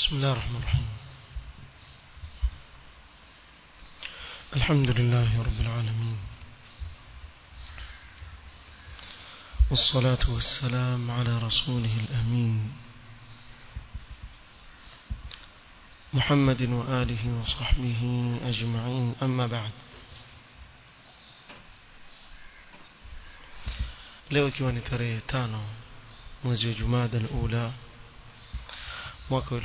بسم الله الرحمن الرحيم الحمد لله رب العالمين والصلاة والسلام على رسوله الأمين محمد وآله وصحبه أجمعين أما بعد leo ikiwa ni tarehe tano mwezi wa jumada al-ula mwaka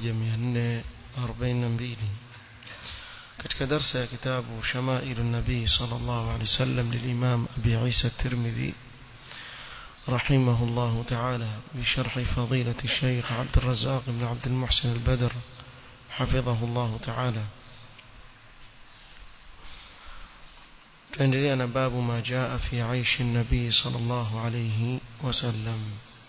1442 katika darsa ya kitabu shamailu nabii sallallahu alaihi wasallam lilimam abi isa at-tirmidhi رحمه الله تعالى بشرح فضيلة الشيخ عبد الرزاق بن عبد المحسن البدر حفظه الله تعالى تندرينا باب ما جاء في عيش النبي صلى الله عليه وسلم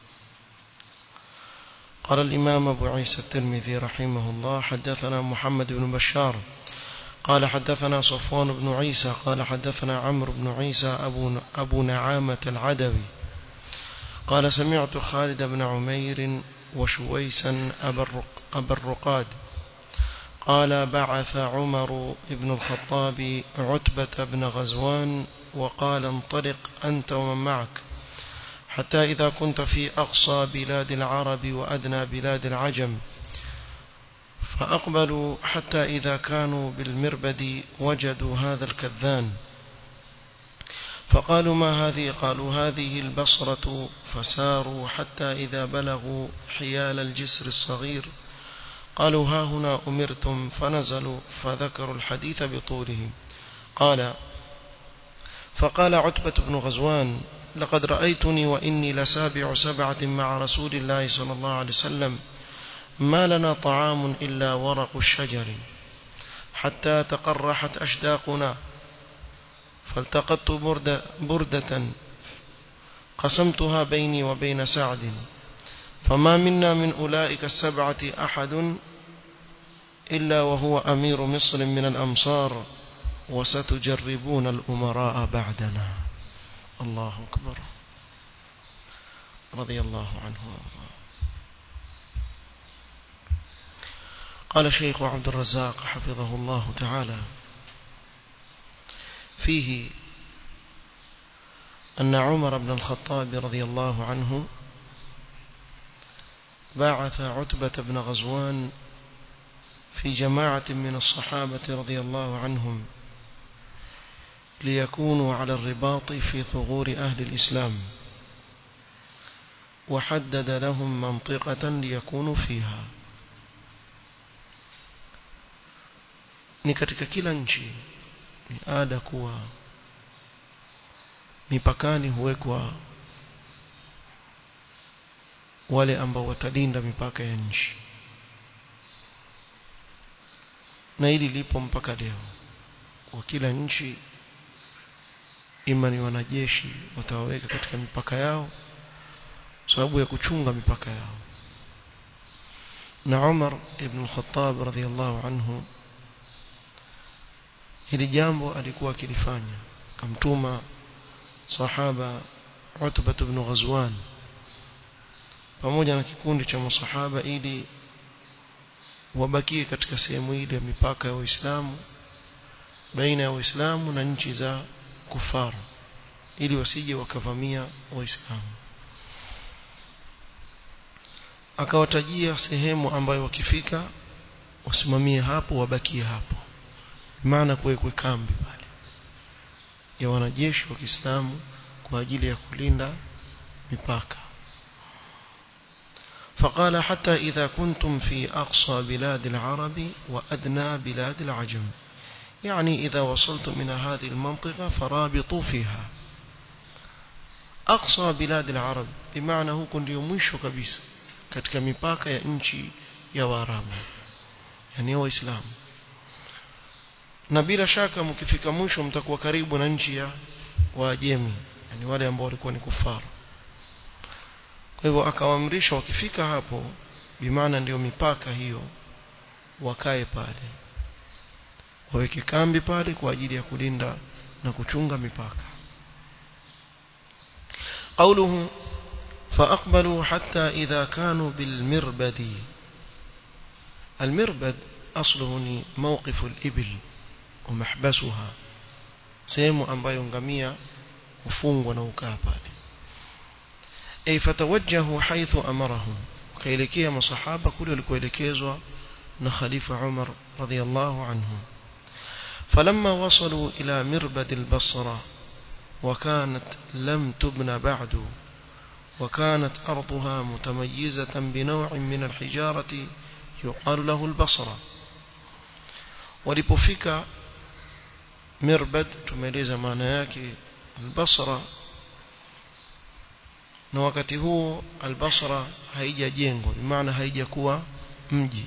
قال الإمام أبو عيسى الترمذي رحمه الله حدثنا محمد بن بشار قال حدثنا صفوان بن عيسى قال حدثنا عمرو بن عيسى أبو, أبو نعامة العدوي قال سمعت خالد بن عمير وشويسا أبا الرقاد قال بعث عمر بن الخطاب عتبة بن غزوان وقال انطلق أنت ومن معك حتى إذا كنت في أقصى بلاد العرب وأدنى بلاد العجم فأقبلوا حتى إذا كانوا بالمربد وجدوا هذا الكذان فقالوا ما هذه قالوا هذه البصرة فساروا حتى إذا بلغوا حيال الجسر الصغير قالوا ها هنا أمرتم فنزلوا فذكروا الحديث بطوله قال فقال عتبة بن غزوان لقد رأيتني وإني لسابع سبعة مع رسول الله صلى الله عليه وسلم ما لنا طعام إلا ورق الشجر حتى تقرحت أشداقنا فالتقطت بردة, بردة قسمتها بيني وبين سعد فما منا من أولئك السبعة أحد إلا وهو أمير مصر من الأمصار وستجربون الأمراء بعدنا الله أكبر رضي الله عنه وارضاه قال شيخ عبد الرزاق حفظه الله تعالى فيه أن عمر بن الخطاب رضي الله عنه باعث عتبة بن غزوان في جماعة من الصحابة رضي الله عنهم ليكونوا على الرباط في ثغور أهل الإسلام وحدد لهم منطقة ليكونوا فيها ni katika kila nchi ni ada kuwa mipakani huwekwa wale ambao watalinda mipaka ya nchi na hili lipo mpaka leo kwa kila nchi ima ni wanajeshi watawaweka katika mipaka yao sababu ya kuchunga mipaka yao na Umar ibn al-Khattab radhiyallahu anhu hili jambo alikuwa akilifanya kamtuma sahaba Utbah ibn Ghazwan pamoja na kikundi cha masahaba ili wabakie katika sehemu ile ya mipaka ya Uislamu baina ya Uislamu na nchi za kufara ili wasije wakavamia Waislamu akawatajia sehemu ambayo wakifika wasimamie hapo wabakie hapo maana kuwekwe kambi pale ya wanajeshi wa Kiislamu kwa ajili ya kulinda mipaka فقال حتى إذا كنتم في أقصى بلاد العرب وأدنى بلاد العجم يعني إذا وصلتم إلى هذه المنطقة فرابطوا فيها أقصى بلاد العرب بمعنى هو كن يومشو كبيس katika mipaka ya nchi ya Waarabu yani waislamu na bila shaka mkifika mwisho mtakuwa karibu na nchi ya Waajemi yani wale ambao walikuwa ni kufaru kwa hivyo akawaamrisha wakifika hapo bimaana ndio mipaka hiyo wakae pale waweke kambi pale kwa ajili ya kulinda na kuchunga mipaka قوله فأقبلوا حتى إذا كانوا بالمربد المربد أصله موقف الإبل ومحبسها sehemu ambayo ngamia hufungwa na ukaa pale ay fatawajjahu haythu amarahum kaelekea masahaba kule walikoelekezwa na khalifa Umar radhiyallahu anhu فلما وصلوا إلى مربد البصرة وكانت لم تبنى بعد وكانت أرضها متميزة بنوع من الحجارة يقال له البصرة ولبفك مربد تميز معنى yake البصرة na wakati huo albasra haijajengwa bimaana haijakuwa mji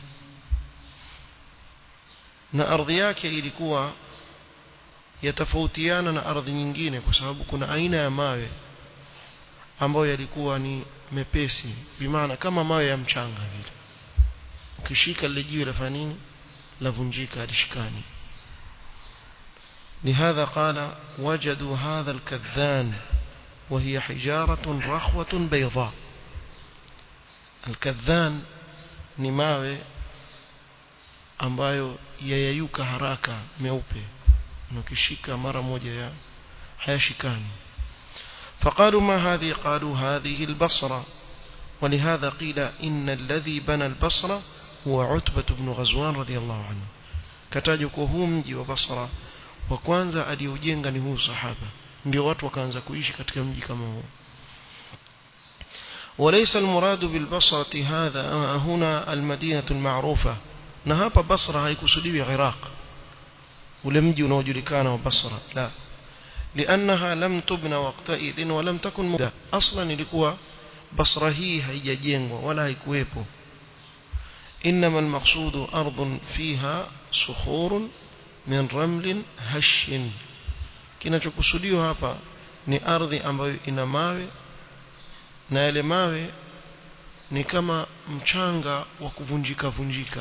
na ardhi yake ilikuwa yatofautiana na ardhi nyingine kwa sababu kuna aina ya mawe ambayo yalikuwa ni mepesi bimaana kama mawe ya mchanga vile ukishika lile jiwe lafanya nini lavunjika alishikani لهذا قال وجدوا هذا الكذان وهي حجارة رخوة بيضاء الكذان ni mawe ambayo yayayuka haraka meupe ukishika mara moja ya hayashikani فقالوا ما هذه قالوا هذه البصرة ولهذا قيل إن الذي بنى البصرة هو عتبة بن غزوان رضي الله عنه كتاجك هو mji wa Basra wa kwanza aliujenga ni huu sahaba ndio watu wakaanza kuishi katika mji kama huo وليس المراد بالبصرة هذا هنا المدينة المعروفة na hapa Basra haikusudiwi Iraq ule mji unaojulikana wa Basra la لأنها لم تبنى وقتئذ ولم تكن مدة أصلا ilikuwa Basra hii haijajengwa wala haikuwepo إنما المقصود أرض فيها صخور من رمل هش kinachokusudiwa hapa ni ardhi ambayo ina mawe na yale mawe ni kama mchanga wa kuvunjika vunjika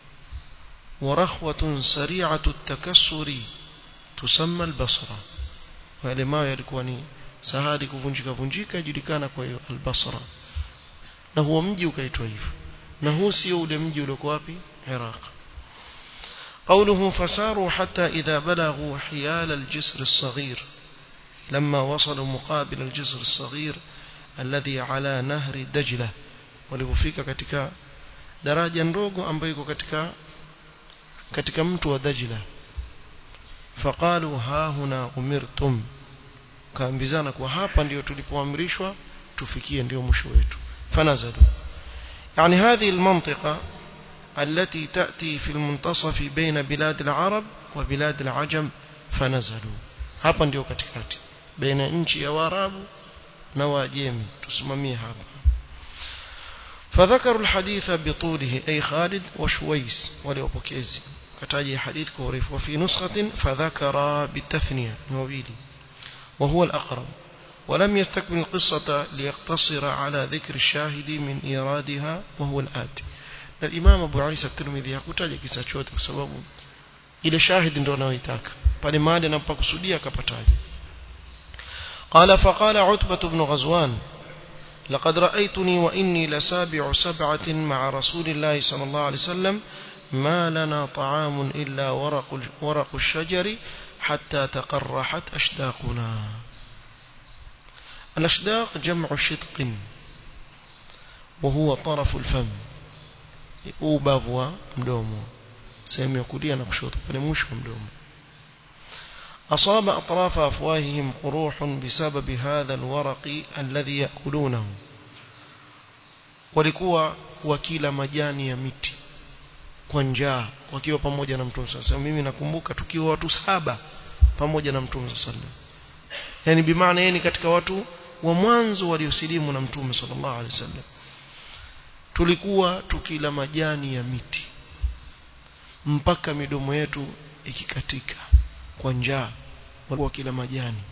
ورخوة سريعة التكسر تسمى البصرة wale mawe yalikuwa ni sahali kuvunjika vunjika ijulikana kwa hiyo albasra na huo mji ukaitwa hivyo na huu sio ule mji uliokuwa wapi Iraq قوله فساروا حتى إذا بلغوا حيال الجسر الصغير لما وصلوا مقابل الجسر الصغير الذي على نهر دجلة walipofika katika daraja ndogo ambayo iko katika katika mto wa Dajla faqalu ha huna umirtum kaambizana kwa hapa ndio tulipoamrishwa tufikie ndio mwisho wetu fanazalu yani هذه المنطقة التي تأتي في المنتصف بين بلاد العرب وبلاد العجم فنزلوا hapa ndio katikati baina nchi ya Waarabu na Waajemi tusimamie hapa فذكروا الحديث بطوله أي خالد وشويس وليوبوكيزي كتاجي حديث كوريف وفي نسخة فذكر بالتثنية موبيلي وهو الأقرب ولم يستكمل القصة ليقتصر على ذكر الشاهد من إيرادها وهو الآتي الإمام أبو عيسى الترمذي hakutaja kisa chote kwa sababu ile shahidi ndio anayoitaka pale mahali anapokusudia akapataje قال فقال عتبة بن غزوان لقد رأيتني وإني لسابع سبعة مع رسول الله صلى الله عليه وسلم ما لنا طعام إلا ورق, ورق الشجر حتى تقرحت أشداقنا الأشداق جمع شدق وهو طرف الفم أوبافوا مدومو سيم يقولي أنا بشوط فلموش مدومو أصاب أطراف أفواههم قروح بسبب هذا الورق الذي يأكلونه walikuwa wakila majani ya miti kwa njaa wakiwa pamoja na mtume sasa mimi nakumbuka tukiwa watu saba pamoja na mtume sallallahu yani bimaana yeye ni katika watu wa mwanzo waliosilimu na mtume sallallahu alaihi wasallam tulikuwa tukila majani ya miti mpaka midomo yetu ikikatika kwa njaa walikuwa kila majani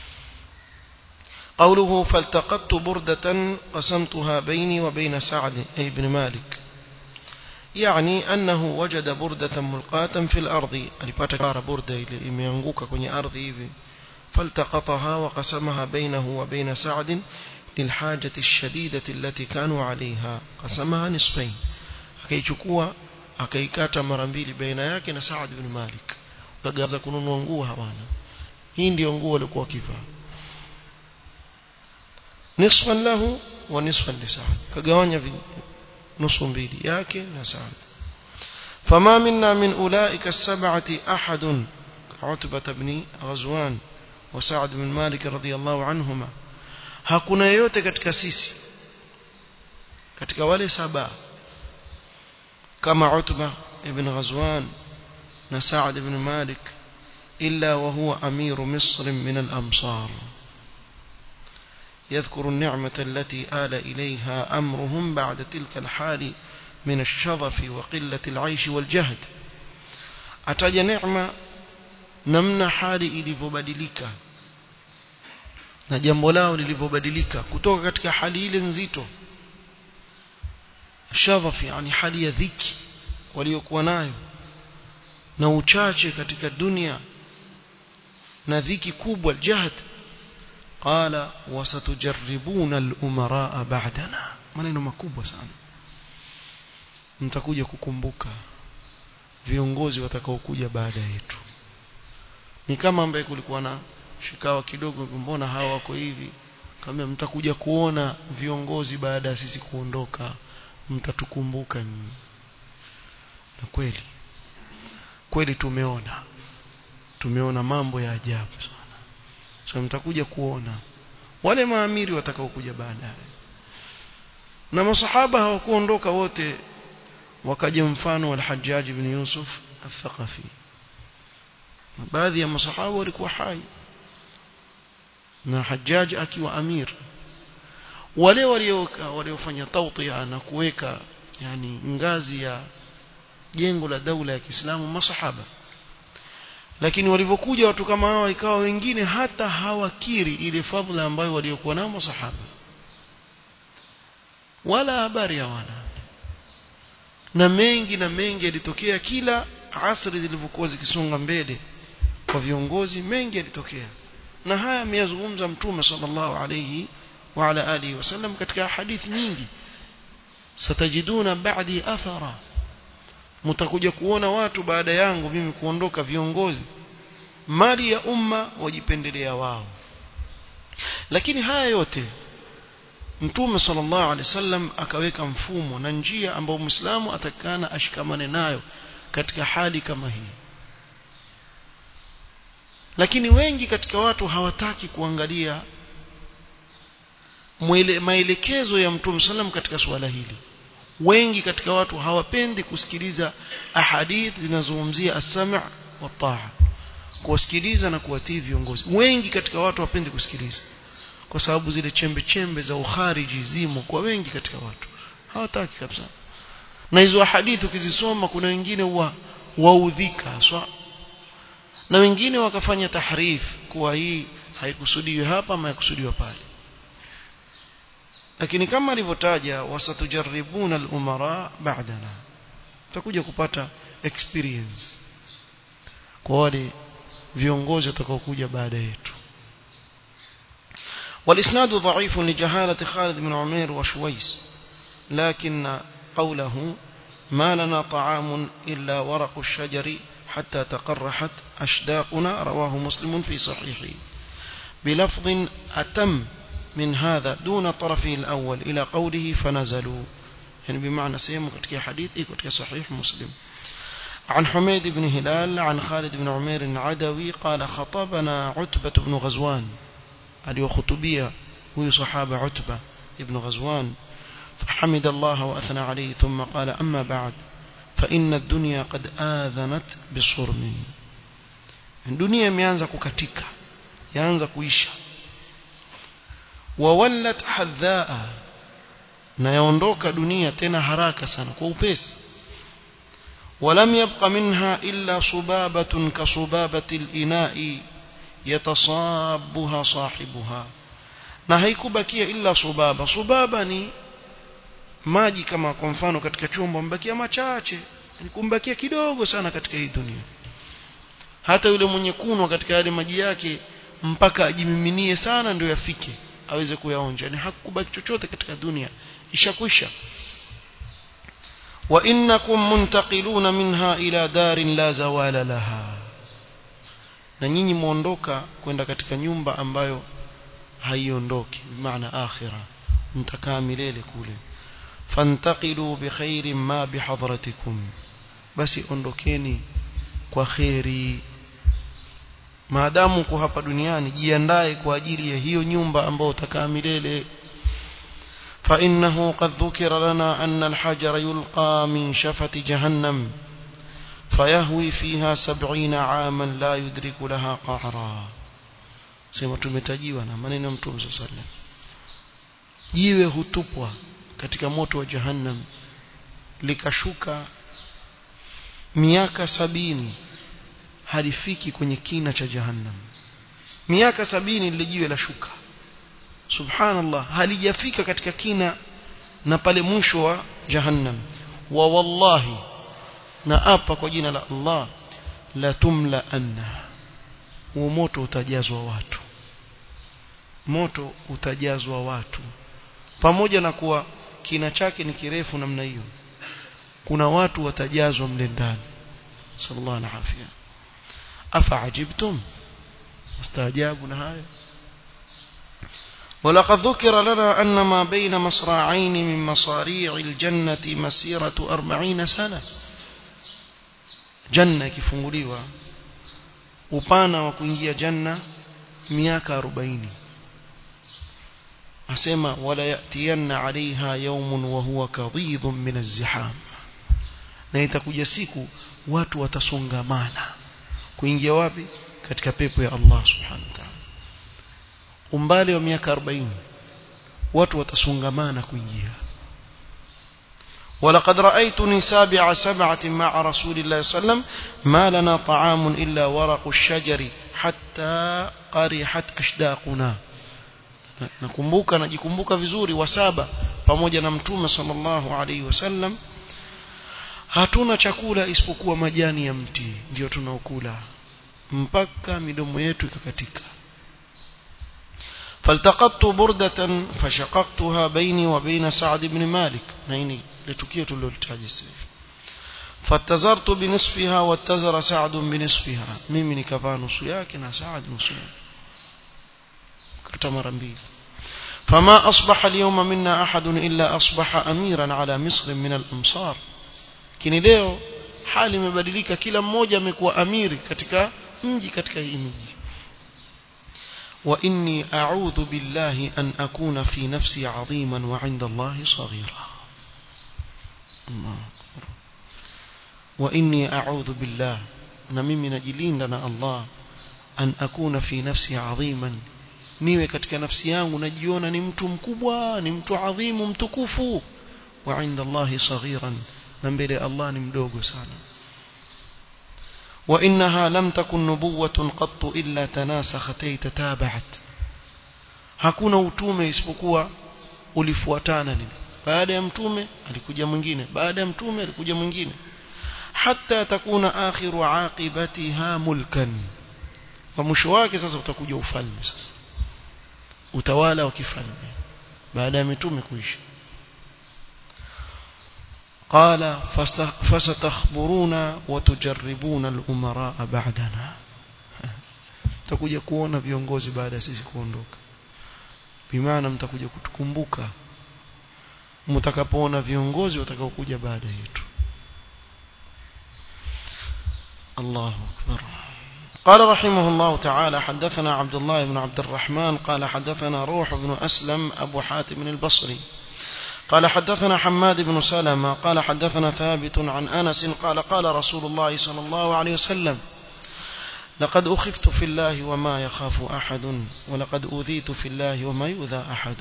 قوله فالتقطت بردة قسمتها بيني وبين سعد أي بن مالك يعني أنه وجد بردة ملقاة في الأرض alipata kara burda ile imeanguka kwenye ardhi hivi فالتقطها وقسمها بينه وبين سعد للحاجة الشديدة التي كانوا عليها قسمها نصفين akaichukua akaikata mara mbili baina yake na Saad ibn Malik wakaanza kununua nguo hawana hii ndio nguo walikuwa wakivaa nisfan lahu wa nisfan li Saad kagawanya nusu mbili yake na Saad فما منا من أولئك السبعة أحد عتبة بن غزوان وسعد بن مالك رضي الله عنهما hakuna yeyote katika sisi katika wale saba kama Utba ibn Ghazwan na Sa'd ibn Malik illa wa huwa amiru Misr min al-amsar يذكر النعمة التي آل إليها أمرهم بعد تلك الحال من الشظف وقلة العيش والجهد أتجى نعمة نمنا حالي إليفبدلك na jambo lao lilivyobadilika kutoka katika hali ile nzito shadhaf yani hali ya dhiki waliokuwa nayo na uchache katika dunia na dhiki kubwa jahd qala wasatujarribuna al-umaraa ba'dana maneno makubwa sana mtakuja kukumbuka viongozi watakaokuja baada yetu ni kama ambaye kulikuwa na shikawa kidogo mbona hawa wako hivi kama mtakuja kuona viongozi baada ya sisi kuondoka mtatukumbuka nyinyi na kweli kweli tumeona tumeona mambo ya ajabu sana so mtakuja kuona wale maamiri watakaokuja baadaye na masahaba hawakuondoka wote wakaja mfano wa al-Hajjaj ibn Yusuf al-Thaqafi baadhi ya masahaba walikuwa hai na Hajjaj akiwa amir wale walioka waliofanya tawtia na kuweka yani ngazi ya jengo la daula ya Kiislamu masahaba lakini walivyokuja watu kama hawa ikawa wengine hata hawakiri ile fadhila ambayo waliokuwa nao masahaba wala habari hawana na mengi na mengi yalitokea kila asri zilivyokuwa zikisonga mbele kwa viongozi mengi yalitokea na haya ameyazungumza mtume sallallahu alayhi wa ala alihi wasallam katika hadithi nyingi satajiduna ba'di athara mtakuja kuona watu baada yangu mimi kuondoka viongozi mali ya umma wajipendelea wao lakini haya yote mtume sallallahu alaihi wasallam akaweka mfumo na njia ambayo muislamu atakana ashikamane nayo katika hali kama hii lakini wengi katika watu hawataki kuangalia mwele, maelekezo ya mtume sallam katika suala hili wengi katika watu hawapendi kusikiliza ahadith zinazozungumzia as-sam' wa taa kuwasikiliza na kuwatii viongozi wengi katika watu hawapendi kusikiliza kwa sababu zile chembe chembe za ukhariji zimo kwa wengi katika watu hawataki kabisa na hizo hadithi ukizisoma kuna wengine wa waudhika swa na wengine wakafanya tahrif kuwa hii haikusudiwi hapa ama haikusudiwa pale lakini kama alivyotaja wasatujaribuna al-umara ba'dana tutakuja kupata experience kwa wale viongozi watakaokuja baada yetu والإسناد ضعيف لجهالة خالد بن عمير وشويس لكن قوله ما لنا طعام إلا ورق الشجر حتى تقرحت أشداقنا رواه مسلم في صحيحه بلفظ أتم من هذا دون طرفه الأول إلى قوله فنزلوا يعني بمعنى سيما كتك حديث كتك صحيح مسلم عن حميد بن هلال عن خالد بن عمير العدوي قال خطبنا عتبة بن غزوان اليوخطبية هو صحابة عتبة ابن غزوان فحمد الله وأثنى عليه ثم قال أما بعد فإن الدنيا قد آذنت بصرم الدنيا imeanza kukatika yaanza kuisha wawallat hadhaa na yaondoka dunia tena haraka sana kwa upesi ولم يبق منها إلا صبابة كصبابة الإناء يتصابها صاحبها na haikubakia illa subaba subaba ni maji kama kwa mfano katika chombo mbakia machache ni kumbakia kidogo sana katika hii dunia hata yule mwenye kunwa katika yale maji yake mpaka ajimiminie sana ndio yafike aweze kuyaonja ni hakubaki chochote katika dunia ishakwisha وإنكم منتقلون منها إلى دار لا زوال لها na nyinyi muondoka kwenda katika nyumba ambayo haiondoki bimaana akhira mtakaa milele kule fantaqilu bikhairin ma bihadratikum basi ondokeni kwa kheri maadamu uko hapa duniani jiandae kwa ajili ya hiyo nyumba ambayo utakaa milele فإنه قد ذكر لنا أن الحجر يلقى من شفة جهنم فيهوي فيها سبعين عاما لا يدرك لها قعرا sema tumetajiwa na maneno ya mtume صلى الله عليه وسلم jiwe hutupwa katika moto wa jahannam likashuka miaka sabini halifiki kwenye kina cha jahannam miaka sabini lile jiwe la shuka subhanallah halijafika katika kina na pale mwisho wa jahannam wa wallahi na apa kwa jina la Allah la tumla anna huo moto utajazwa watu moto utajazwa watu pamoja na kuwa kina chake ni kirefu namna hiyo kuna watu watajazwa mle ndani sallallahu alaihi afia afa ajibtum mstaajabu na hayo ولقد ذكر لنا أن ما بين مصراعين من مصاريع الجنة مسيرة أربعين سنة جنة كفنغليوة upana wa kuingia janna miaka 40 asema wala yatiyanna alaiha yawmun wa huwa kadhidhun min az-ziham na itakuja siku watu watasongamana kuingia wapi katika pepo ya Allah subhanahu wa ta'ala umbali wa miaka 40 watu watasongamana kuingia ولقد رأيتني سابع سبعة مع رسول الله صلى الله عليه وسلم ما لنا طعام إلا ورق الشجر حتى قرحت أشداقنا nakumbuka najikumbuka vizuri wa saba pamoja na mtume sallallahu alaihi wasallam hatuna chakula isipokuwa majani ya mti ndio tunaokula mpaka midomo yetu ikakatika فالتقطت بردة فشققتها بيني وبين سعد بن مالك نيني لتكية للتاجس فاتزرت بنصفها واتزر سعد بنصفها ميمي نكفى نصياكنا سعد نصياك كتمر بيل فما أصبح اليوم منا أحد إلا أصبح أميرا على مصر من الأمصار kini leo hali imebadilika kila mmoja amekuwa amiri katika mji katika hii miji وإني أعوذ بالله أن أكون في نفسي عظيما وعند الله صغيرا الله أكبر وإني أعوذ بالله نمي نجلين لنا الله أن أكون في نفسي عظيما niwe katika nafsi yangu najiona ni mtu mkubwa ni mtu adhimu mtukufu wa inda Allahi saghiran na mbele Allah ni mdogo sana وإنها لم تكن نبوة قط إلا تناسخت أي تتابعت hakuna utume isipokuwa ulifuatana nini baada ya mtume alikuja mwingine baada ya mtume alikuja mwingine hatta takuna akhiru aqibatiha mulkan kwa mwisho wake sasa utakuja ufalme sasa utawala wa kifalme baada ya mitume kuisha قال فستخبرون وتجربون الأمراء بعدنا mtakuja kuona viongozi baada ya sisi kuondoka bimaana mtakuja kutukumbuka mtakapoona viongozi watakaokuja baada yetu الله أكبر قال رحمه الله تعالى حدثنا عبد الله بن عبد الرحمن قال حدثنا روح بن أسلم أبو حاتم البصري قال حدثنا حماد بن سلمة قال حدثنا ثابت عن أنس قال قال رسول الله صلى الله عليه وسلم لقد أخفت في الله وما يخاف أحد ولقد أوذيت في الله وما يؤذى أحد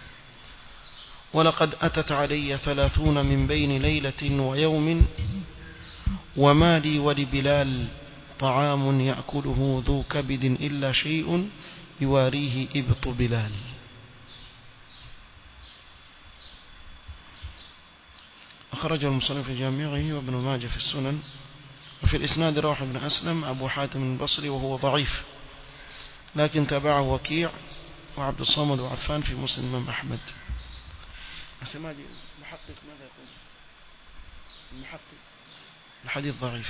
ولقد أتت علي ثلاثون من بين ليلة ويوم وما لي ولبلال طعام يأكله ذو كبد إلا شيء يواريه إبط بلال أخرجه المصنف في جامعه وابن ماجه في السنن وفي الإسناد روح بن أسلم أبو حاتم البصري وهو ضعيف لكن تبعه وكيع وعبد الصمد وعفان في مسلم الإمام أحمد أسماجي محقق ماذا يقول المحقق الحديث ضعيف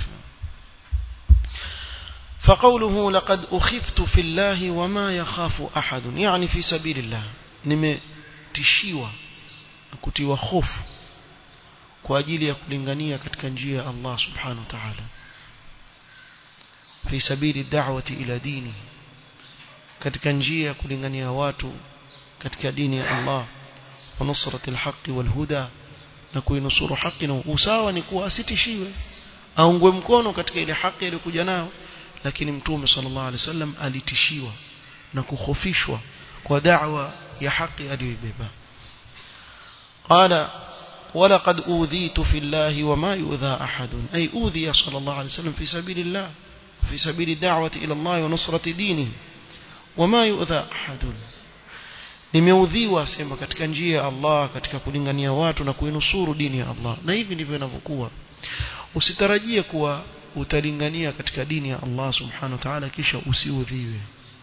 فقوله لقد أخفت في الله وما يخاف أحد يعني في سبيل الله nimetishiwa kutiwa hofu kwa ajili ya kulingania katika njia ya Allah subhanahu wa ta'ala fi sabili da'wati ila dini katika njia ya kulingania watu katika dini ya Allah wa nusrati alhaqi walhuda na kuinusuru haki na usawa ni kuwa asitishiwe aungwe mkono katika ile haki iliyokuja nayo lakini mtume sallallahu alaihi wasallam alitishiwa na kukhofishwa kwa da'wa ya haki aliyoibeba qala ولقد أوذيت في الله وما يؤذى أحد أي أوذي صلى الله عليه وسلم في سبيل الله في سبيل الدعوة إلى الله ونصرة دينه وما يؤذى أحد nimeudhiwa sema katika njia ya Allah katika kulingania watu na kuinusuru dini ya Allah na hivi ndivyo inavyokuwa usitarajie kuwa utalingania katika dini ya Allah subhanahu wa ta'ala kisha usiudhiwe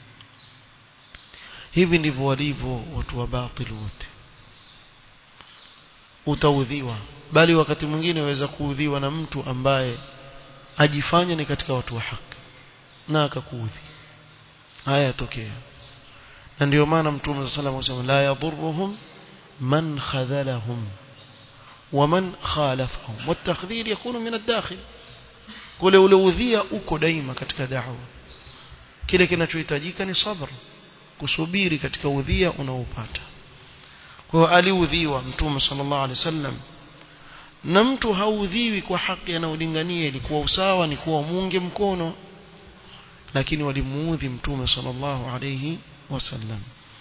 hivi ndivyo walivyo watu wa batil wote utaudhiwa bali wakati mwingine waweza kuudhiwa na mtu ambaye ajifanya ni katika watu wa haki na akakuudhi haya yatokea na ndio maana mtume sallallahu alayhi wasallam la yadhurruhum man khadhalahum ومن خالفهم والتخذير يكون من الداخل kule ule udhia uko daima katika da'wa kile kinachohitajika ni sabr kusubiri katika udhia unaopata kwa hiyo aliudhiwa mtume sallallahu alaihi wasallam na mtu haudhiwi kwa haki anayolingania ilikuwa usawa ni kuwa muunge mkono lakini walimuudhi mtume sallallahu alaihi wasallam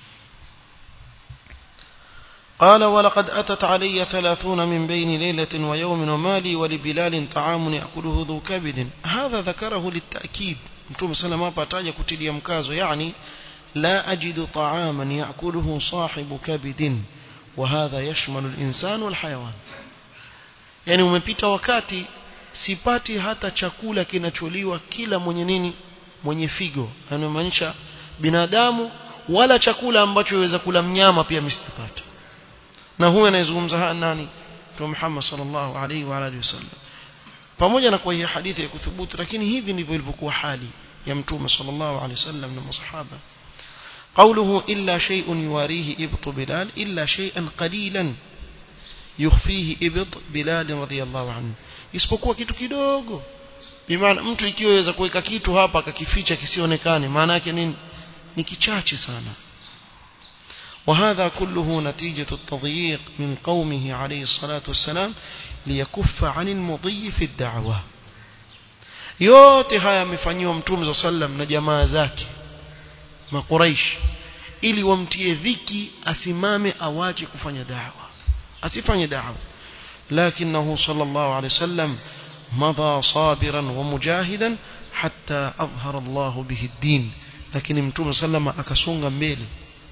قال ولقد أتت علي ثلاثون من بين ليلة ويوم ومالي ولبلال طعام يأكله ذو كبد هذا ذكره للتأكيد متوم سلام باتاجا كتلي مكازو يعني لا أجد طعاما يأكله صاحب كبد وهذا يشمل الإنسان والحيوان يعني umepita wakati sipati hata chakula kinacholiwa kila mwenye nini mwenye figo anamaanisha binadamu wala chakula ambacho yaweza kula mnyama pia msitapata na huyo anayezungumza haya nani Mtume Muhammad sallallahu alaihi wa alihi wasallam pamoja na kwa hii hadithi ya kuthubutu lakini hivi ndivyo ilivyokuwa hali ya Mtume sallallahu alaihi wasallam na masahaba قوله إلا شيء يواريه إبط بلال إلا شيئا قليلا يخفيه إبط بلال رضي الله عنه isipokuwa kitu kidogo bimaana mtu ikiwa yaweza kuweka kitu hapa akakificha kisionekane maana yake nini ni kichache sana وهذا كله نتيجة التضييق من قومه عليه الصلاة والسلام ليكف عن المضي في الدعوة yote haya yamefanyiwa mtume za sallam na jamaa zake makuraish ili wamtie dhiki asimame awache kufanya da'wa asifanye da'wa lakinahu sallallahu alayhi wasallam madha sabiran wa mujahidan hatta adhhara Allah bihi ad-din lakini mtume sallama akasonga mbele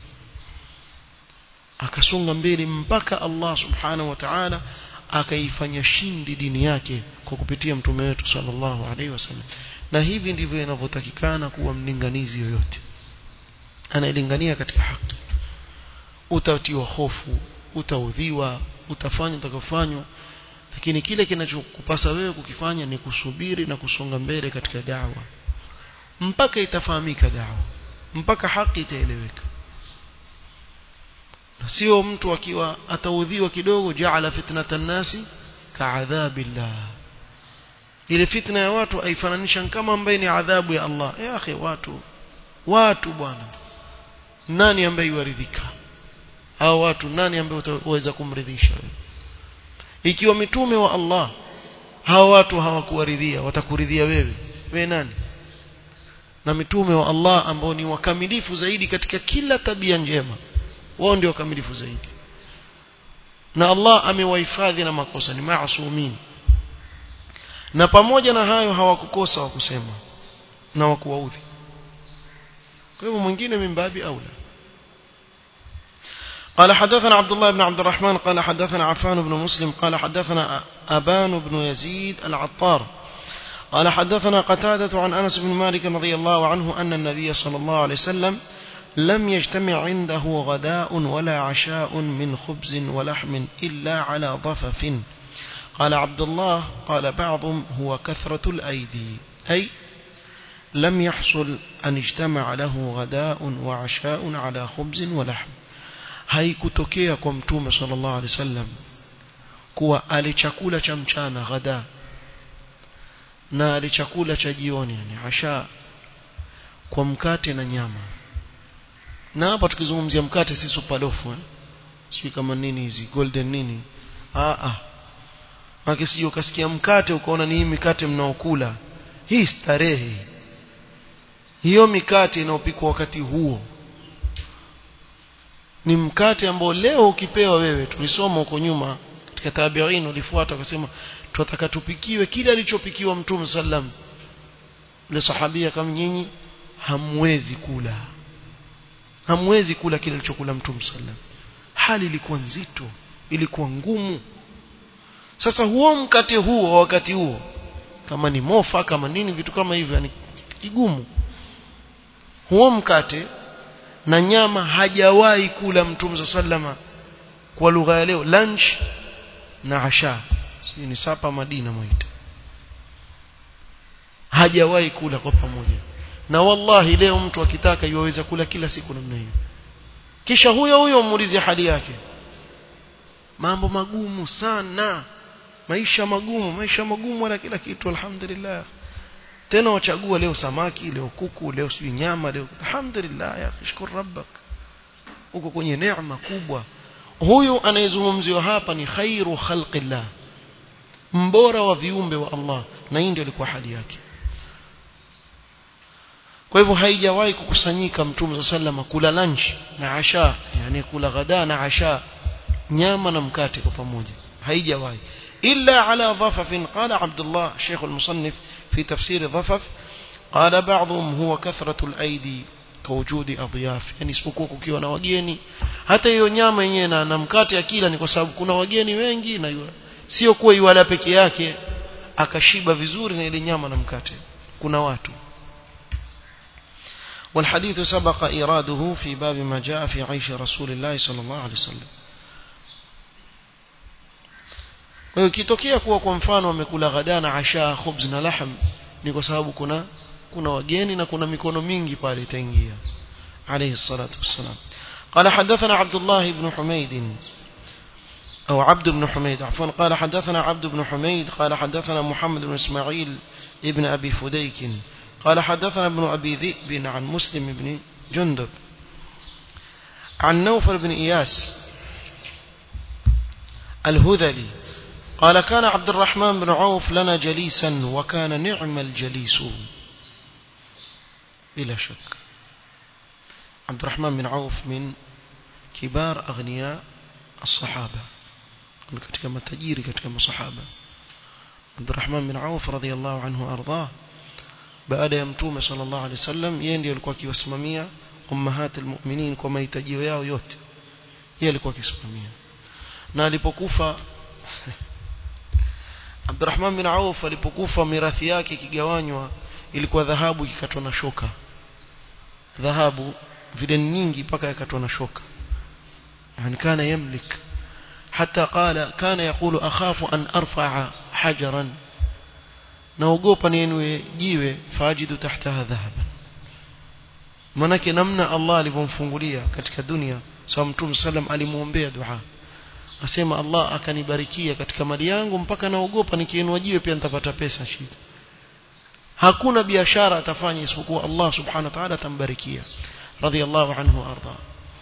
akasonga mbele mpaka Allah subhanahu wa ta'ala akaifanya shindi dini yake kwa kupitia mtume wetu sallallahu alaihi wasallam na hivi ndivyo inavyotakikana kuwa mlinganizi yoyote anayelingania katika haki utatiwa hofu utaudhiwa utafanya utakofanywa lakini kile kinachokupasa wewe kukifanya ni kusubiri na kusonga mbele katika dawa mpaka itafahamika dawa mpaka haki itaeleweka na sio mtu akiwa ataudhiwa kidogo jaala fitnatan nasi kaadhabillah ile fitna ya watu aifananisha kama ambaye ni adhabu ya Allah ya akhi watu watu bwana nani ambaye yuaridhika hao watu nani ambaye utaweza kumridhisha ikiwa mitume wa Allah hao watu hawakuwaridhia watakuridhia wewe wewe nani na mitume wa Allah ambao ni wakamilifu zaidi katika kila tabia njema wao ndio wakamilifu zaidi na Allah amewahifadhi na makosa ni maasumin na pamoja na hayo hawakukosa wakusema na wakuwaudhi kwa hivyo mwingine mimbabi aula قال حدثنا عبد الله بن عبد الرحمن قال حدثنا عفان بن مسلم قال حدثنا أبان بن يزيد العطار قال حدثنا قتادة عن أنس بن مالك رضي الله عنه أن النبي صلى الله عليه وسلم لم يجتمع عنده غداء ولا عشاء من خبز ولحم إلا على ضفف قال عبد الله قال بعضهم هو كثرة الأيدي أي لم يحصل أن اجتمع له غداء وعشاء على خبز ولحم haikutokea kwa mtume sallallahu alaihi wasallam kuwa ale chakula cha mchana ghada na ale chakula cha jioni yani asha kwa mkate na nyama na hapa tukizungumzia mkate si supalofu eh? sio kama nini hizi golden nini ah ah Maki sio ukasikia mkate ukaona ni hii mikate mnaokula hii starehe hiyo mikate inayopikwa wakati huo ni mkate ambao leo ukipewa wewe tulisoma huko nyuma katika tabi'in ulifuata akasema tunataka tupikiwe kile alichopikiwa mtume sallam ile sahabia kama nyinyi hamwezi kula hamwezi kula kile alichokula mtume sallam hali ilikuwa nzito ilikuwa ngumu sasa huo mkate huo wakati huo kama ni mofa kama nini vitu kama hivyo yani kigumu huo mkate na nyama hajawahi kula mtume sallama kwa lugha ya leo lunch na asha si ni sapa madina mwaita hajawahi kula kwa pamoja na wallahi leo mtu akitaka yuweza kula kila siku namna hiyo kisha huyo huyo muulize hali yake mambo magumu sana maisha magumu maisha magumu wala kila kitu alhamdulillah tena wachagua leo samaki leo kuku leo sijui nyama leo alhamdulillah ya shukuru rabbak uko kwenye neema kubwa huyu anayezungumziwa hapa ni khairu khalqillah mbora wa viumbe wa Allah na hii ndio ilikuwa hali yake kwa hivyo haijawahi kukusanyika mtume sallallahu kula lunch na asha yani kula ghada na asha nyama na mkate kwa pamoja haijawahi إلا على ضفف قال عبد الله شيخ المصنف في تفسير ضفف قال بعضهم هو كثرة الأيدي كوجود أضياف يعني isipokuwa kukiwa na wageni hata hiyo nyama yenyewe na, na mkate akila ni kwa sababu kuna wageni wengi na yua. sio kuwa yuala peke yake akashiba vizuri na ile nyama na mkate kuna watu والحديث سبق إراده في باب ما جاء في عيش رسول الله صلى الله عليه وسلم kwa hiyo ikitokea kuwa kwa mfano wamekula ghada na asha khubz na lahm ni kwa sababu kuna kuna wageni na kuna mikono mingi pale itaingia alayhi salatu wassalam قال حدثنا عبد الله بن حميد أو عبد بن حميد عفوا قال حدثنا عبد بن حميد قال حدثنا محمد بن إسماعيل ابن أبي فديك قال حدثنا ابن أبي ذئب عن مسلم بن جندب عن نوفل بن إياس الهذلي قال كان عبد الرحمن بن عوف لنا جليسا وكان نعم الجليس بلا شك عبد الرحمن بن عوف من كبار أغنياء الصحابة katika matajiri katika masahaba Abdurrahman bin Auf radhiyallahu anhu ardah baada ya mtume sallallahu alaihi wasallam yeye ndiye alikuwa akiwasimamia ummahatul mu'minin kwa mahitaji yao yote yeye alikuwa akisimamia na alipokufa Abdurrahman bin Auf alipokufa mirathi yake ikigawanywa ilikuwa dhahabu ikikatwa na shoka dhahabu vile nyingi mpaka yakatwa na shoka yani kana yamlik حتى قال كان يقول أخاف أن أرفع حجرا naogopa nienwe jiwe fajidu tahtaha dhahaban manake namna Allah alivyomfungulia katika dunia sawa mtume sallam alimuombea dua asema Allah akanibarikia katika mali yangu mpaka naogopa nikienwa jiwe pia nitapata pesa shida hakuna biashara atafanya isipokuwa Allah subhanahu wa ta'ala atambarikia radiyallahu anhu arda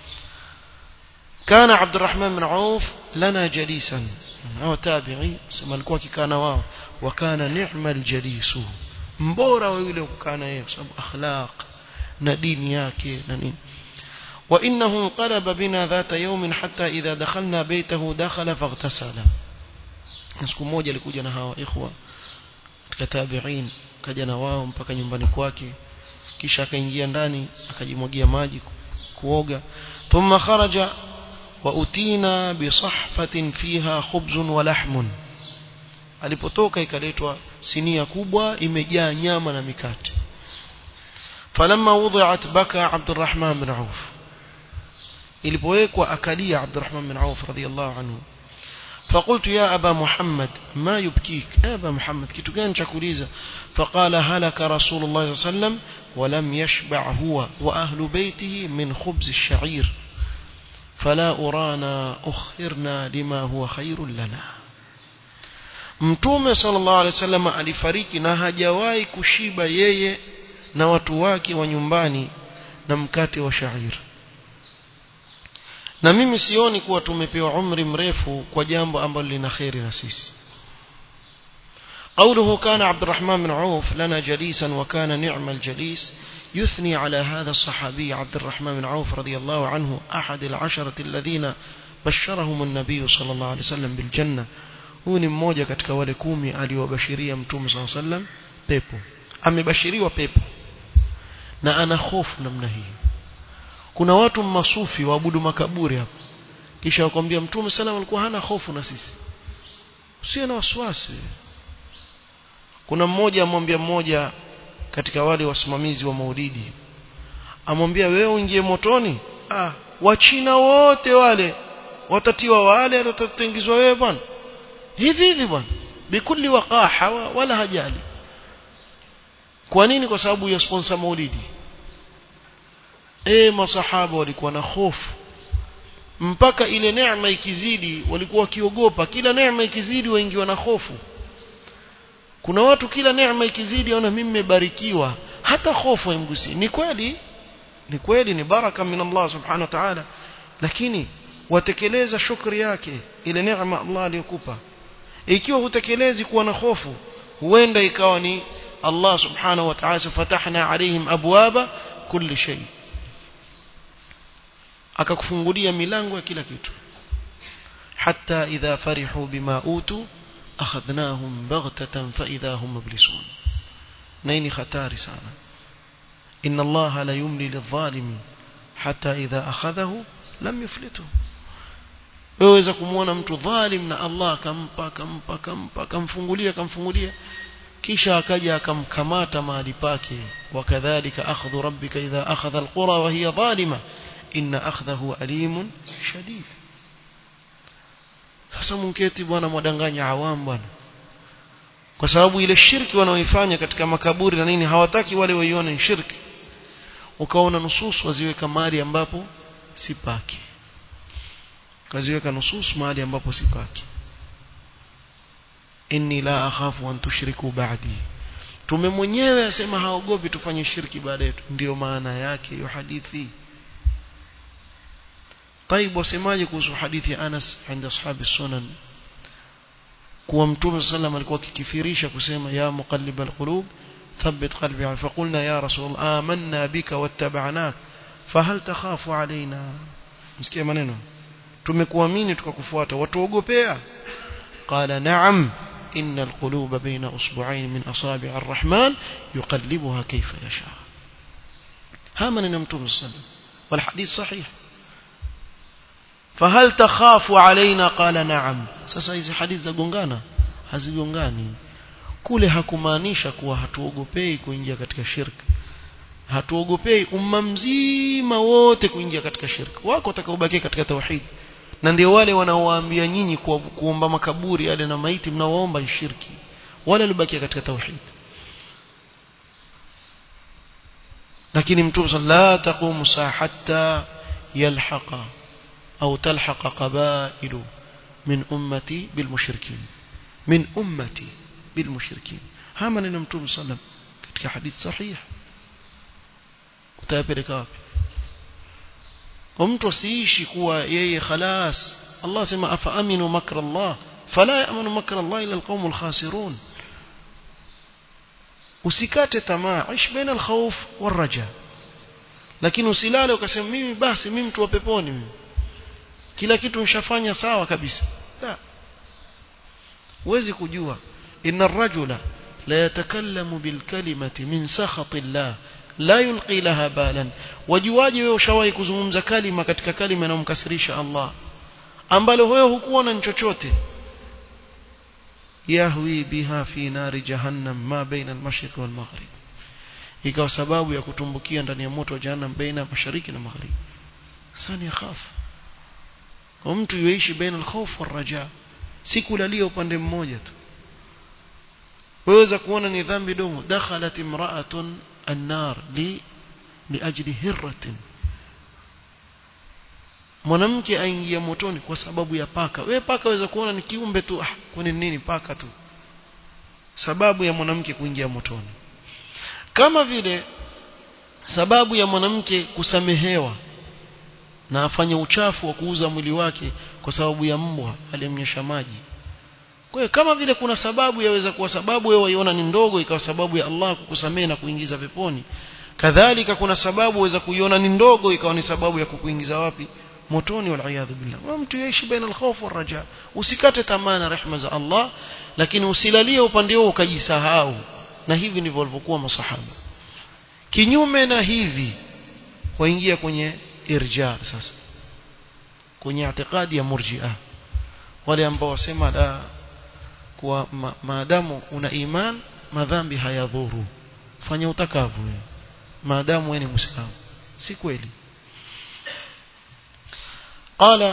كان عبد الرحمن بن عوف لنا جليسا هو تابعي سما alikuwa kikana wao wakana ni'mal jalisu mbora wa yule kukana yeye kwa sababu akhlaq na dini yake na nini وانه انقلب بنا ذات يوم حتى اذا دخلنا بيته دخل فاغتسل siku moja alikuja na hawa ikhwa katika tabi'in kaja na wao mpaka nyumbani kwake kisha akaingia ndani akajimwagia maji kuoga thumma kharaja وأتينا بصحفة فيها خبز ولحم alipotoka ikaletwa sinia kubwa imejaa nyama na mikate falamma wudi'at baka Abdurrahman bin Auf ilipowekwa akalia Abdurrahman bin Auf radiyallahu anhu فقلت يا أبا محمد ما يبكيك يا أبا محمد كنت كان شكوليزا فقال هلك رسول الله صلى الله عليه وسلم ولم يشبع هو وأهل بيته من خبز الشعير فلا أرانا أخرنا لما هو خير لنا mtume sallallahu alaihi wasallam alifariki na hajawahi kushiba yeye na watu wake wa nyumbani na mkate wa shair na mimi sioni kuwa tumepewa umri mrefu kwa jambo ambalo lina kheri na sisi قوله كان عبد الرحمن بن عوف لنا جليسا وكان نعم الجليس يثني على هذا الصحابي عبد الرحمن بن عوف رضي الله عنه أحد العشرة الذين بشرهم النبي صلى الله عليه وسلم بالجنة huu ni mmoja katika wale kumi aliowabashiria mtume saa sallam pepo amebashiriwa pepo na ana hofu namna hii kuna watu masufi waabudu makaburi hapo kisha wakwambia mtume salam alikuwa hana hofu na sisi usiwe na wasiwasi kuna mmoja amwambia mmoja katika wale wasimamizi wa maulidi amwambia wewe uingie motoni ah wachina wote wale watatiwa wale watatengizwa wewe bwana hivi hivi bwana bikulli waqaha wala hajali kwa nini kwa sababu ya sponsor maulidi eh masahaba walikuwa na hofu mpaka ile neema ikizidi walikuwa wakiogopa kila neema ikizidi waingiwa na hofu kuna watu kila neema ikizidi ona mimi nimebarikiwa hata hofu haimgusi ni kweli ni kweli ni baraka min Allah subhanahu wa ta'ala lakini watekeleza shukri yake ile neema Allah aliyokupa ikiwa hutekelezi kuwa na hofu huenda ikawa ni Allah subhanahu wa ta'ala fatahna alaihim abwaba kulli shay akakufungulia milango ya kila kitu hatta idha farihu bima utu akhadnahum baghtatan fa idha hum mublisun naini khatari sana inna Allah la yumli lidh-dhalimi hatta idha akhadhahu lam yuflituhu weweza kumwona mtu dhalim na Allah akampa akampa akampa akamfungulia akamfungulia kisha akaja akamkamata mahali pake wakadhalika akhdhu rabbika idha akhadha alqura wa hiya zalima inna akhdahu alimun shadid sasa mketi bwana mwadanganya awam bwana kwa sababu ile shirki wanaoifanya katika makaburi na nini hawataki wale waione ni shirki ukaona nususu waziweka mahali ambapo si pake kaziweka nusus mahali ambapo sipaki inni la akhafu an tushriku ba'di tume mwenyewe asema haogopi tufanye shirki baada yetu ndio maana yake hiyo hadithi طيب wasemaje kuhusu hadithi ya Anas عند ashabi sunan kuwa mtume sallam alikuwa akikifirisha kusema ya muqallib alqulub ثبت قلبي فقلنا يا رسول الله آمنا بك واتبعناك فهل تخاف علينا msikia maneno tumekuamini tukakufuata watuogopea qala na'am inna alquluba baina usbu'ain min asabi' arrahman yuqallibuha kayfa yasha hama ni mtume sallam wal hadith sahih fahal takhafu alaina qala na'am sasa hizi hadithi zagongana hazigongani kule hakumaanisha kuwa hatuogopei kuingia katika shirki hatuogopei umma mzima wote kuingia katika shirki wako watakaobakia katika tauhid na ndio wale wanaowaambia nyinyi kuomba makaburi yale na maiti mnaoomba ni shirki wale waliobakia katika tauhid lakini mtume la taqumu saa hatta yalhaqa au talhaqa qabailu min ummati bilmushrikin min ummati bilmushrikin haya maneno mtume sallam katika hadith sahih utayapeleka wapi kwa mtu asiishi kuwa yeye khalas Allah sema afa aminu makra Allah fala yamanu makra Allah ila alqaumul khasirun usikate tamaa ishi baina alkhawf waraja lakini usilale ukasema mimi basi mimi mtu wa peponi mimi kila kitu nishafanya sawa kabisa la huwezi kujua inna ar-rajula la yatakallamu bil kalimati min sakhati Allah la yulqi laha balan wajuaje wewe ushawahi kuzungumza kalima katika kalima inayomkasirisha Allah ambalo wewe hukuona ni chochote yahwi biha fi nari jahannam ma baina al-mashriq wal maghrib ikawa sababu ya kutumbukia ndani ya moto wa jahannam baina mashariki na magharibi sani yakhafu kwa mtu yuishi baina al-khawf wal raja si kulalia upande mmoja tu waweza kuona ni dhambi dogo dakhalat imra'atun an-nar li liajli hirratin mwanamke aingia motoni kwa sababu ya paka wewe paka waweza kuona ni kiumbe tu ah kwani nini paka tu sababu ya mwanamke kuingia motoni kama vile sababu ya mwanamke kusamehewa na afanye uchafu wa kuuza mwili wake kwa sababu ya mbwa aliyemnyesha maji kwa hiyo kama vile kuna sababu yaweza kuwa sababu wewe waiona ni ndogo ikawa sababu ya Allah kukusamehe na kuingiza peponi kadhalika kuna sababu waweza kuiona ni ndogo ikawa ni sababu ya kukuingiza wapi motoni wal billah wa mtu yaishi baina al-khawf wal raja usikate tamaa na rehema za Allah lakini usilalie upande huo ukajisahau na hivi ndivyo walivyokuwa masahaba kinyume na hivi waingia kwenye irja sasa kwenye itikadi ya murji'a wale ambao wasema la kwa ma, maadamu una iman madhambi hayadhuru fanya utakavyo wewe maadamu wewe ni muislamu si kweli قال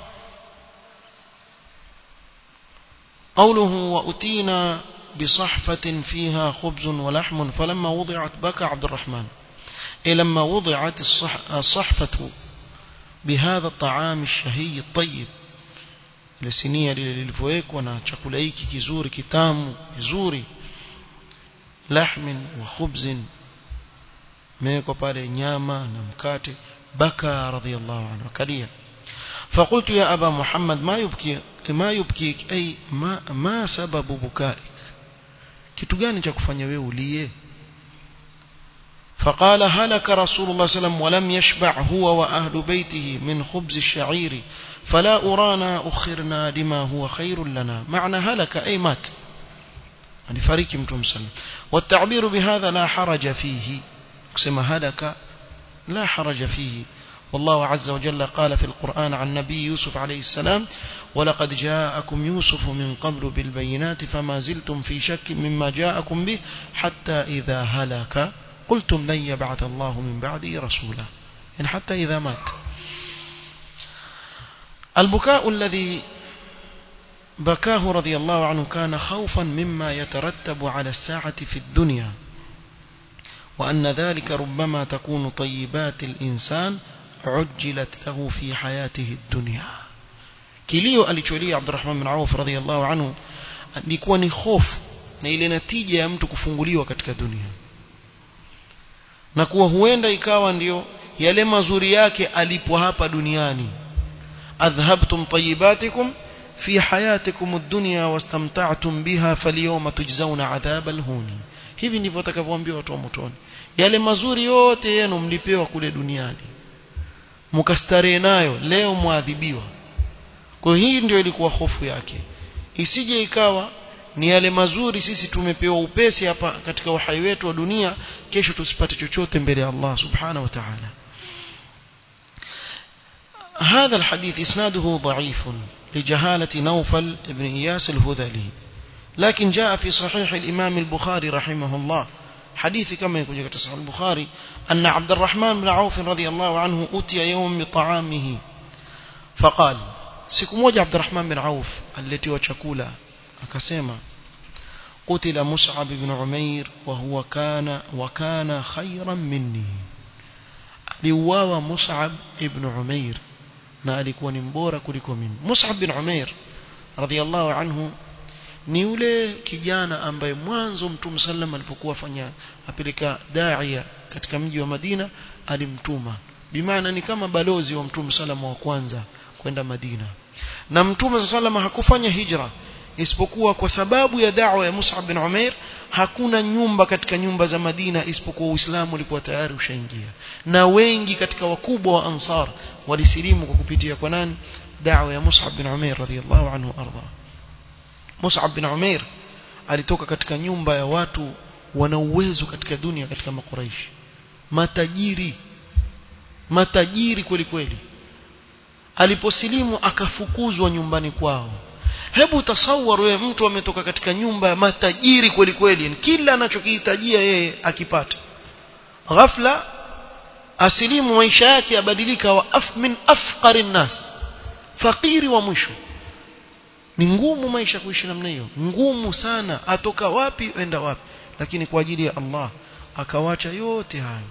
قوله وأتينا بصحفة فيها خبز ولحم فلما وضعت بكى عبد الرحمن إيه لما وضعت الصح الصحفة بهذا الطعام الشهي الطيب لسنية للفويك na chakula hiki kizuri kitamu kizuri lahmin wa khubzin meko pale nyama na mkate baka radhiyallahu anhu akalia فقلت يا أبا محمد ما يبكي ما يبكيك أي ما ما سبب بكائك kitu gani cha kufanya wewe ulie فقال هلك رسول الله صلى الله عليه وسلم ولم يشبع هو وأهل بيته من خبز الشعير فلا أرانا أخرنا لما هو خير لنا معنى هلك أي مات يعني فريق متوم سلم والتعبير بهذا لا حرج فيه كما هلك لا حرج فيه والله عز وجل قال في القرآن عن نبي يوسف عليه السلام ولقد جاءكم يوسف من قبل بالبينات فما زلتم في شك مما جاءكم به حتى إذا هلك قلتم لن يبعث الله من بعده رسولا يعني حتى إذا مات البكاء الذي بكاه رضي الله عنه كان خوفا مما يترتب على الساعة في الدنيا وأن ذلك ربما تكون طيبات الإنسان عجلت له في حياته الدنيا kilio alicholia Abdurrahman bin Auf radhiyallahu anhu ilikuwa ni hofu na ile natija ya mtu kufunguliwa katika dunia na kuwa huenda ikawa ndiyo yale mazuri yake alipo hapa duniani adhhabtum tayyibatikum fi hayatikum ad-dunya wastamta'tum biha falyawma tujzauna adhabal huni hivi ndivyo watakavyoambiwa watu wa motoni yale mazuri yote yenu mlipewa kule duniani mkastarehe nayo leo mwadhibiwa kwa hii ndio ilikuwa hofu yake isije ikawa ni yale mazuri sisi tumepewa upesi hapa katika uhai wetu wa dunia kesho tusipate chochote mbele ya Allah subhanahu wa ta'ala هذا الحديث إسناده ضعيف لجهالة نوفل بن إياس الهذلي لكن جاء في صحيح الإمام البخاري رحمه الله حديث كما يقول في صحيح البخاري أن عبد الرحمن بن عوف رضي الله عنه أتي يوم بطعامه فقال siku moja Abdurrahman bin Auf aliletiwa chakula akasema qutila Mus'ab ibn Umair wa huwa kana wa kana khayran minni aliuawa Mus'ab ibn Umair na alikuwa ni mbora kuliko mimi Mus'ab bin Umair radhiyallahu anhu ni yule kijana ambaye mwanzo Mtume sallam alipokuwa fanya apeleka daia katika mji wa Madina alimtuma bimaana ni kama balozi wa Mtume sallam wa kwanza kwenda Madina na Mtume salama hakufanya hijra isipokuwa kwa sababu ya da'wa ya Mus'ab bin Umair hakuna nyumba katika nyumba za Madina isipokuwa Uislamu ulikuwa tayari ushaingia na wengi katika wakubwa wa Ansar walisilimu kwa kupitia kwa nani da'wa ya Mus'ab bin Umair radhiyallahu anhu arda Mus'ab bin Umair alitoka katika nyumba ya watu wana uwezo katika dunia katika makuraishi matajiri matajiri kweli kweli aliposilimu akafukuzwa nyumbani kwao hebu tasawar wewe mtu ametoka katika nyumba ya matajiri kweli kweli kila anachokihitajia yeye akipata ghafla asilimu maisha yake yabadilika wa af min afqarin nas fakiri wa mwisho ni ngumu maisha kuishi namna hiyo ngumu sana atoka wapi enda wapi lakini kwa ajili ya Allah akawacha yote hayo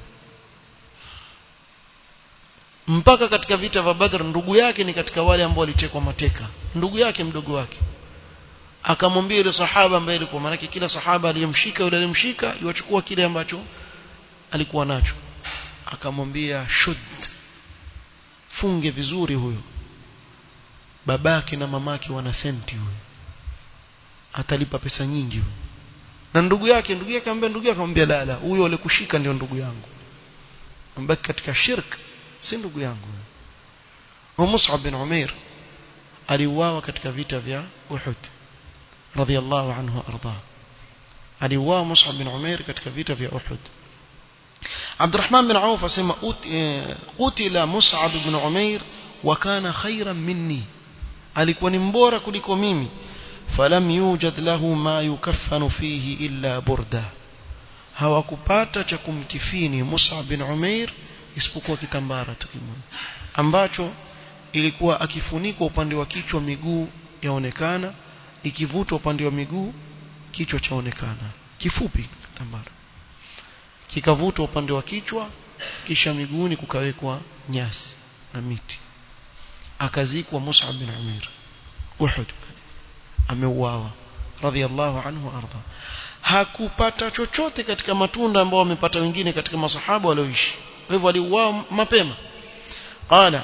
mpaka katika vita vya Badr ndugu yake ni katika wale ambao walitekwa mateka ndugu yake mdogo wake akamwambia yule sahaba ambaye alikuwa maana kila sahaba aliyemshika yule aliyemshika iwachukua kile ambacho alikuwa nacho akamwambia shud funge vizuri huyo babake na mamake wana senti huyo atalipa pesa nyingi huyo na ndugu yake ndugu yake akamwambia ndugu yake akamwambia la la huyo alikushika ndio ndugu yangu ambaki katika shirk si ndugu yangu wa Mus'ab bin Umair aliuawa katika vita vya Uhud radiyallahu anhu arda aliuawa Mus'ab bin Umair katika vita vya Uhud Abdurrahman bin Auf asema qutila Mus'ab bin Umair wa kana khayran minni alikuwa ni mbora kuliko mimi falam yujad lahu ma yukaffanu fihi illa burda hawakupata cha kumkifini Mus'ab bin Umair isipokuwa kitambara tu kimoja ambacho ilikuwa akifunikwa upande wa kichwa miguu yaonekana ikivutwa upande wa miguu kichwa chaonekana kifupi kitambara kikavutwa upande wa kichwa kisha miguuni kukawekwa nyasi na miti akazikwa Mus'ab bin Umair Uhud ameuawa radhiallahu anhu arda hakupata chochote katika matunda ambao wamepata wengine katika masahaba walioishi kwa hivyo aliuawa mapema qala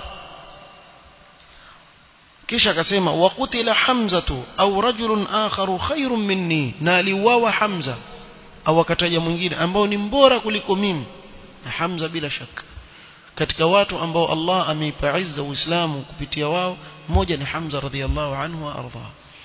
kisha akasema waqutila hamzatu au rajulun akharu khairun minni na aliuawa hamza au akataja mwingine ambao ni mbora kuliko mimi na hamza bila shaka katika watu ambao Allah ameipa izza uislamu kupitia wao mmoja ni hamza radhiallahu anhu wa arda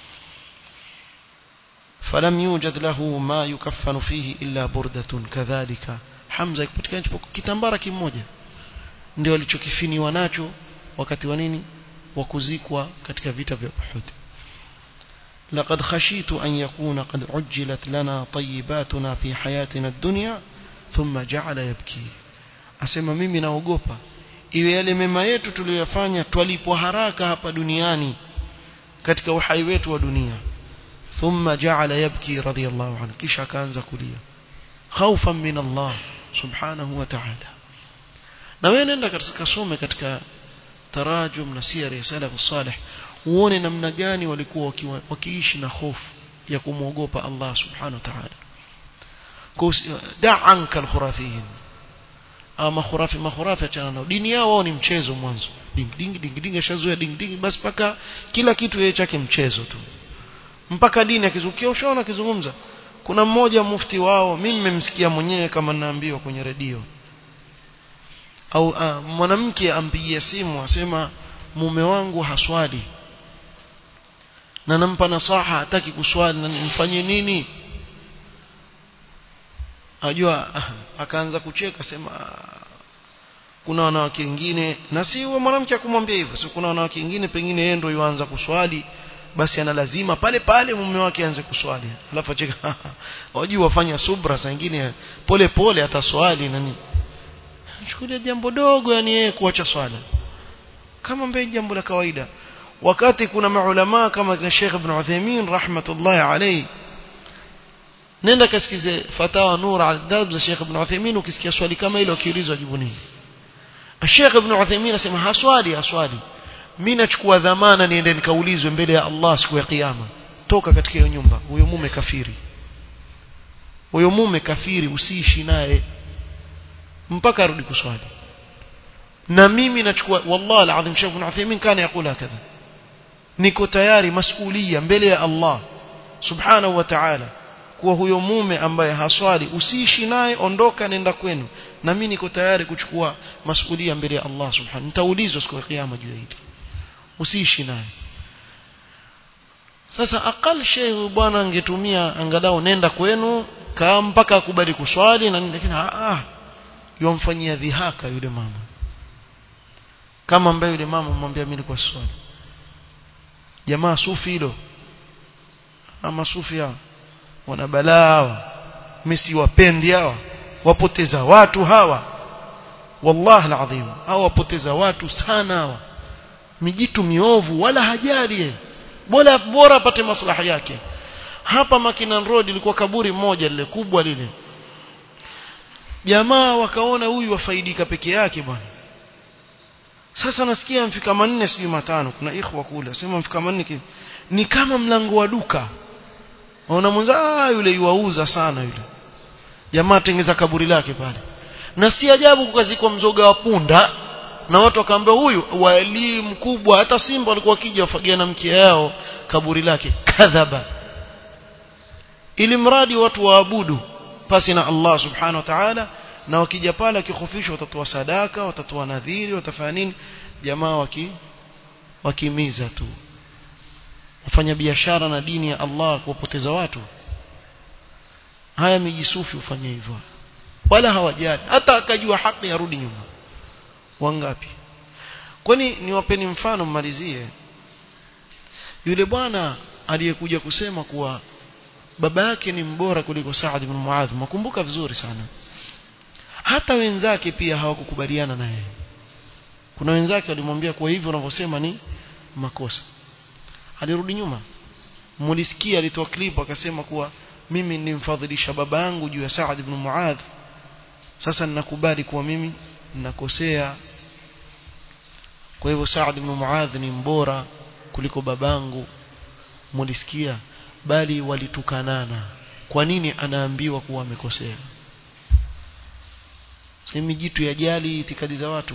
فلم يوجد له ما يكفن فيه إلا بردة كذلك حمزة kupatikana kitambara kimoja ndio alichokifiniwa nacho wakati wa nini wa kuzikwa katika vita vya Uhud لقد خشيت أن يكون قد عجلت لنا طيباتنا في حياتنا الدنيا ثم جعل يبكي asema mimi naogopa iwe yale mema yetu tuliyofanya twalipwa haraka hapa duniani katika uhai wetu wa dunia ثم جعل يبكي رضي الله عنه kisha akaanza kulia خوفا من الله سبحانه وتعالى na wewe nenda katika some katika tarajum na siyar ya salaf salih uone namna gani walikuwa wakiishi na hofu ya kumwogopa Allah subhanahu wa ta'ala da anka alkhurafiyin ama khurafi makhurafi achana nao dini yao wao ni mchezo mwanzo ding ding ding ding ashazoea ding ding basi paka kila kitu yeye chake mchezo tu mpaka dini akizukia ushaona akizungumza kuna mmoja mufti wao mimi nimemsikia mwenyewe kama ninaambiwa kwenye redio au uh, mwanamke ampigia simu asema mume wangu haswali na nampa nasaha hataki kuswali na nimfanyie nini ajua akaanza kucheka sema kuna wanawake wengine na si huyo mwanamke akumwambia hivyo si kuna wanawake wengine pengine yeye ndio yuanza kuswali basi ana lazima pale pale mume wake aanze kuswali alafu acheka wajua wafanya subra saa nyingine pole pole ataswali nani chukulia jambo dogo yani yeye kuacha swala kama mbele jambo la kawaida wakati kuna maulama kama kina Sheikh Ibn Uthaymeen rahmatullahi alayhi nenda kasikize fatawa nur al-darb za Sheikh Ibn Uthaymeen ukisikia swali kama hilo ukiulizwa jibu nini Sheikh Ibn Uthaymeen anasema haswali haswali mimi nachukua dhamana niende nikaulizwe mbele ya Allah siku ya kiyama toka katika hiyo nyumba huyo mume kafiri huyo mume kafiri usiishi naye mpaka arudi kuswali na mimi nachukua wallahi alazim Sheikh Ibn Uthaymeen kana yakula hakadha niko tayari masulia mbele ya Allah subhanahu wa ta'ala kuwa huyo mume ambaye haswali usiishi naye ondoka nenda kwenu na mimi niko tayari kuchukua masulia mbele ya Allah subhanahu nitaulizwa siku ya kiyama juu ya hili usiishi naye sasa akal shehe bwana angetumia angalau nenda kwenu kaa mpaka akubali kuswali na lakini ah yomfanyia dhihaka yule mama kama ambaye yule mama mwambia mimi kwa swali jamaa sufi hilo ama sufi hao wana balaa hawa mimi siwapendi hawa wapoteza watu hawa wallahi alazim hawa wapoteza watu sana hawa mijitu miovu wala hajali bora bora apate maslaha yake hapa Makinan Road ilikuwa kaburi moja lile kubwa lile jamaa wakaona huyu wafaidika peke yake bwana sasa nasikia mfika manne sijui matano kuna ikhwa kule sema mfika manne ni kama mlango wa duka waona mwenza ah yule yuauza sana yule jamaa tengeza kaburi lake pale na si ajabu kukazikwa mzoga wa punda na watu wakaambia huyu wali mkubwa hata simba walikuwa wakija wafagia na mkia yao kaburi lake kadhaba ili mradi watu waabudu pasi na Allah subhanahu wa ta'ala na wakija pale akihofishwa watatoa sadaka watatoa nadhiri watafanya nini jamaa waki wakimiza tu wafanya biashara na dini ya Allah kuwapoteza watu haya mijisufi ufanye hivyo wala hawajali hata akajua haki yarudi nyuma wangapi kwani niwapeni mfano mmalizie yule bwana aliyekuja kusema kuwa baba yake ni mbora kuliko Saad ibn Muadh makumbuka vizuri sana hata wenzake pia hawakukubaliana naye kuna wenzake walimwambia kwa hivyo unavyosema ni makosa alirudi nyuma mulisikia alitoa clip akasema kuwa mimi nilimfadhilisha baba yangu juu ya Saad ibn Muadh sasa ninakubali kuwa mimi ninakosea kwa hivyo Saad ibn Muadh ni mbora kuliko babangu mulisikia bali walitukanana kwa nini anaambiwa kuwa amekosea semi jitu yajali itikadi za watu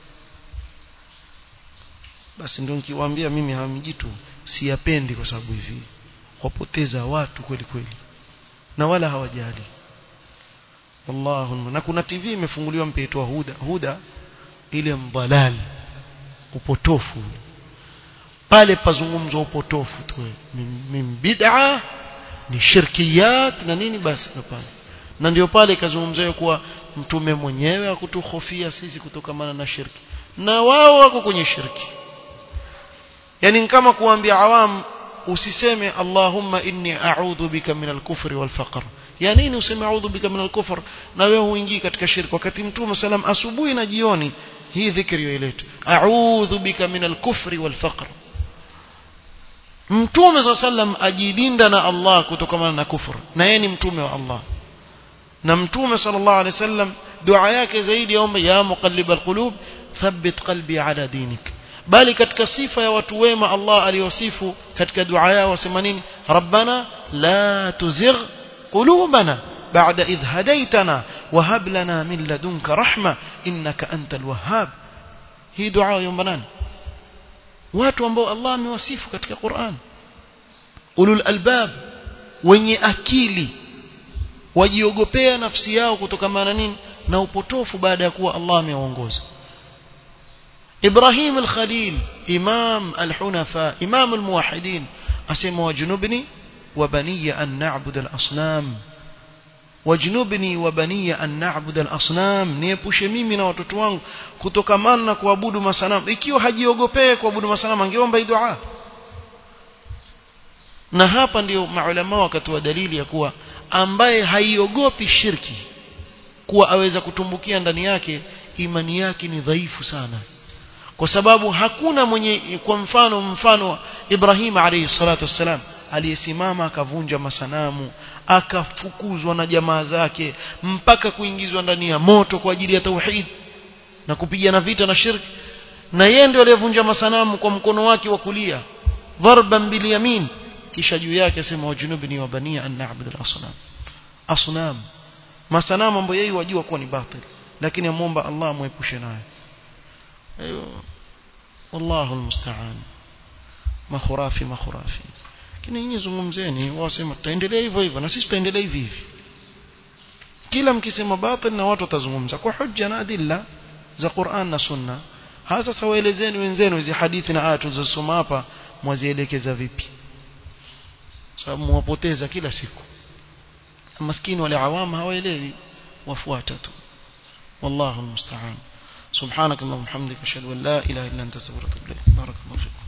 basi ndio nikiwaambia mimi hawa mijitu siyapendi kwa sababu hivi wapoteza watu kweli kweli na wala hawajali wallahu na kuna TV imefunguliwa mpeitwa huda huda ile mdhalali upotofu pale pazungumzwa upotofu tu min bid'a ni shirkiyat na nini basi pale na ndio pale ikazungumzwa kuwa mtume mwenyewe akutuhofia sisi kutokamana na shirki na wao wako kwenye shirki yani kama kuambia awam usiseme Allahumma inni a'udhu bika min al-kufri wal faqr ya nini useme a'udhu bika min al-kufr na wewe huingii katika shirki wakati mtume salam asubuhi na jioni hii dhikri ilete a'udhu bika min al-kufri wal faqr mtume sallam ajilinda na Allah kutokana na kufur na yeye ni mtume wa Allah na mtume sallallahu alaihi wasallam dua yake zaidi yaomba ya muqallib alqulub thabbit qalbi ala dinik bali katika sifa ya watu wema Allah aliyosifu katika dua yao wasema nini rabbana la tuzigh qulubana بعد إذ هديتنا وهب لنا من لدنك رحمة إنك أنت الوهاب هي دعاء يوم بنان watu ambao Allah amewasifu katika Qur'an ulul albab wenye akili wajiogopea nafsi yao kutokana na nini na upotofu baada ya kuwa Allah amewaongoza Ibrahim al-Khalil imam al-hunafa imam al-muwahhidin asema wajnubni wa baniya an na'budu al-asnam wajnubni wa baniya an na'budu al-asnam niepushe mimi na watoto wangu kutokamana na kuabudu masanamu ikiwa hajiogopee kuabudu masanamu angeomba hii dua na hapa ndio maulama wakatoa dalili ya kuwa ambaye haiogopi shirki kuwa aweza kutumbukia ndani yake imani yake ni dhaifu sana kwa sababu hakuna mwenye kwa mfano mfano Ibrahim alayhi salatu wassalam aliyesimama akavunja masanamu akafukuzwa na jamaa zake mpaka kuingizwa ndani ya moto kwa ajili ya tauhid na kupigana vita na shirki na yeye ndio aliyevunja masanamu kwa mkono wake wa kulia dharban bil yamin kisha juu yake asema wajunubni wa bania an na'budu al-asnam asnam masanamu ambayo yeye wajua kuwa ni batil lakini amuomba Allah amuepushe nayo ayo wallahu almusta'an makhurafi makhurafi lakini nyinyi zungumzeni wasema tutaendelea hivyo hivyo na sisi tutaendelea hivi hivi kila mkisema batil na watu watazungumza kwa hujja na adilla za Qur'an na Sunna hasa sawaelezeni wenzenu hizi hadithi na aya tulizosoma hapa mwazielekeza vipi sababu mwapoteza kila siku maskini wale awama hawaelewi wafuata tu wallahu almusta'an سبحانك اللهم وبحمدك اشهد ان لا اله الا انت استغفرك واتوب اليك بارك الله فيك